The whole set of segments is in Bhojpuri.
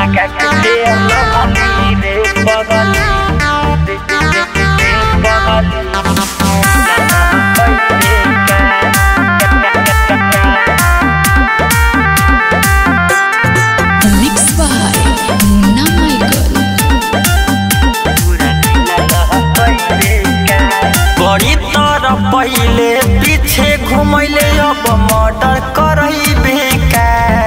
लगा के तेल बगली रे बगली रे बगली लगा कैसे Mixed by Munna Michael. बड़ी तर पहिले पीछे घुमैले अब मर्डर करैबे का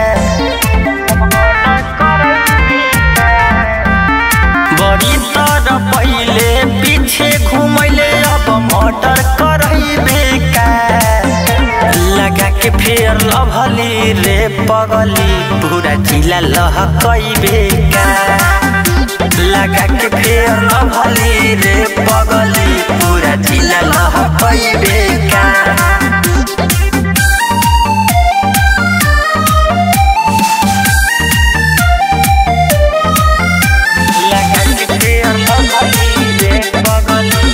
बड़ी तर पहिले पीछे घुमैले अब मर्डर करैबे का लगा के फेर लभली रे पगली पूरा जिला लहकैबे का लगा के फेर लभली रे पगली पूरा जिला लहकैबे का लगा के फेर लभली रे पगली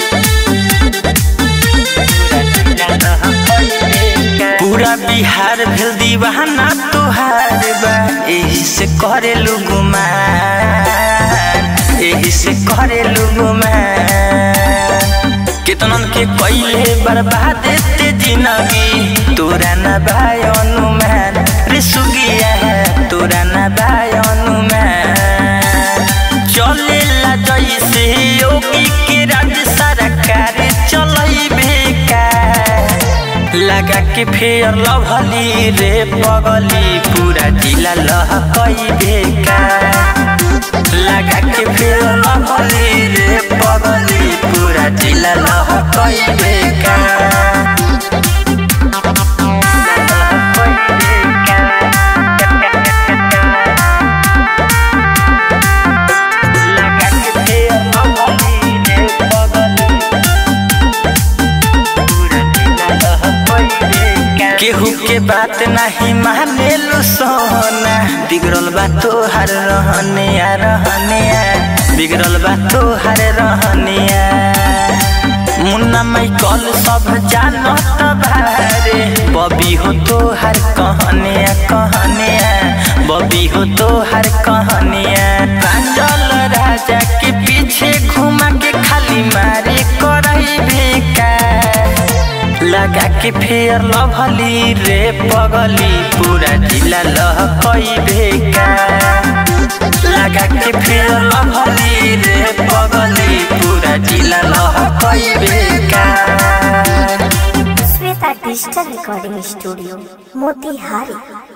पूरा बिहार भेल दीवाना तोहार बा एही से करे गुमान एही से करे गुमान कितनन के कइले बर्बाद ते जिंदगी तोरा न भाई अनुमान रे सुगिया है तोरा न भाई अनुमान चले ला जैसे योगी के राज्य सरकार चलैबे का लगा के फेर लभली रे पगली पूरा जिला लहकैबे का लगा के फेर लभली रे पगली पूरा जिला लहकैबे का लगा के फेर लभली रे पगली केहू के बात नहीं माने लो सोना बिगड़ल बा तोहर रहने आ रहने आ बिगड़ल बा तोहर रहने आ मुन्ना माई कल सब जानत भारे बबी हो तोहर कहने आ कहने आ बबी हो तोहर कहने आ प्रांजल राजा के पीछे घुमा के खाली मारे करई बेकार लगा के फेर लभली रे पगली पूरा जिला लहकैबे का लगा के फेर लभली रे पगली पूरा जिला लहकैबे का Shweta digital recording studio Motihari